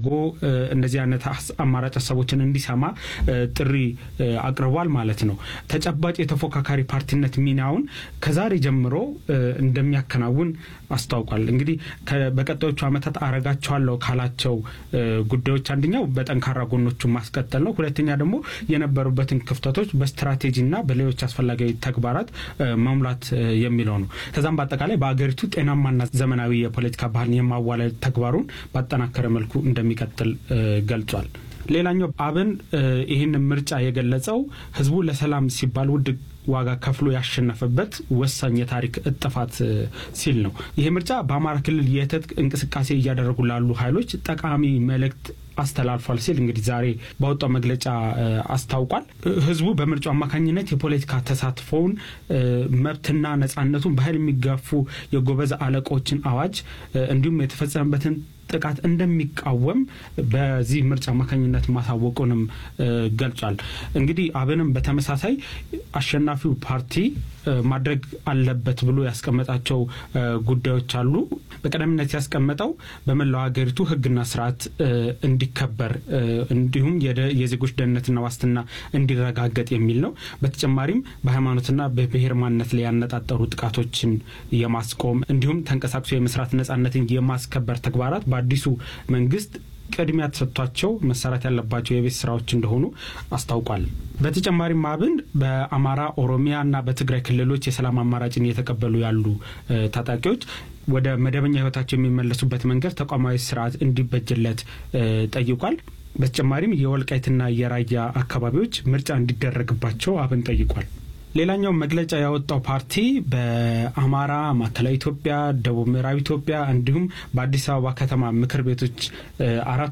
አድርጎ እነዚህ አይነት አማራጭ ሀሳቦችን እንዲሰማ ጥሪ አቅርቧል ማለት ነው። ተጨባጭ የተፎካካሪ ፓርቲነት ሚናውን ከዛሬ ጀምሮ እንደሚያከናውን አስታውቋል። እንግዲህ በቀጣዮቹ ዓመታት አረጋቸዋለሁ ካላቸው ጉዳዮች አንደኛው በጠንካራ ጎኖቹ ማስቀጠል ነው። ሁለተኛ ደግሞ የነበሩበትን ክፍተቶች በስትራቴጂና በሌሎች አስፈላጊ ተግባራት መሙላት የሚለው ነው። ከዛም በአጠቃላይ በአገሪቱ ጤናማና ዘመናዊ የፖለቲካ ባህልን የማዋለድ ተግባሩን ባጠናከረ መልኩ እንደሚቀጥል ገልጿል። ሌላኛው አብን ይህን ምርጫ የገለጸው ህዝቡ ለሰላም ሲባል ውድ ዋጋ ከፍሎ ያሸነፈበት ወሳኝ የታሪክ እጥፋት ሲል ነው። ይህ ምርጫ በአማራ ክልል የትጥቅ እንቅስቃሴ እያደረጉ ላሉ ኃይሎች ጠቃሚ መልእክት አስተላልፏል ሲል እንግዲህ ዛሬ ባወጣው መግለጫ አስታውቋል። ህዝቡ በምርጫው አማካኝነት የፖለቲካ ተሳትፎውን መብትና ነጻነቱን በኃይል የሚጋፉ የጎበዝ አለቆችን አዋጅ እንዲሁም የተፈጸመበትን ጥቃት እንደሚቃወም በዚህ ምርጫ አማካኝነት ማሳወቁንም ገልጿል። እንግዲህ አብንም በተመሳሳይ አሸናፊው ፓርቲ ማድረግ አለበት ብሎ ያስቀመጣቸው ጉዳዮች አሉ። በቀደምነት ያስቀመጠው በመላው ሀገሪቱ ህግና ስርዓት እንዲከበር እንዲሁም የዜጎች ደህንነትና ዋስትና እንዲረጋገጥ የሚል ነው። በተጨማሪም በሃይማኖትና በብሔር ማንነት ላይ ያነጣጠሩ ጥቃቶችን የማስቆም እንዲሁም ተንቀሳቅሶ የመስራት ነጻነትን የማስከበር ተግባራት በአዲሱ መንግስት ቅድሚያ ተሰጥቷቸው መሰራት ያለባቸው የቤት ስራዎች እንደሆኑ አስታውቋል። በተጨማሪም አብን በአማራ፣ ኦሮሚያ እና በትግራይ ክልሎች የሰላም አማራጭን እየተቀበሉ ያሉ ታጣቂዎች ወደ መደበኛ ህይወታቸው የሚመለሱበት መንገድ ተቋማዊ ስርዓት እንዲበጅለት ጠይቋል። በተጨማሪም የወልቃይትና የራያ አካባቢዎች ምርጫ እንዲደረግባቸው አብን ጠይቋል። ሌላኛው መግለጫ ያወጣው ፓርቲ በአማራ፣ ማዕከላዊ ኢትዮጵያ፣ ደቡብ ምዕራብ ኢትዮጵያ እንዲሁም በአዲስ አበባ ከተማ ምክር ቤቶች አራት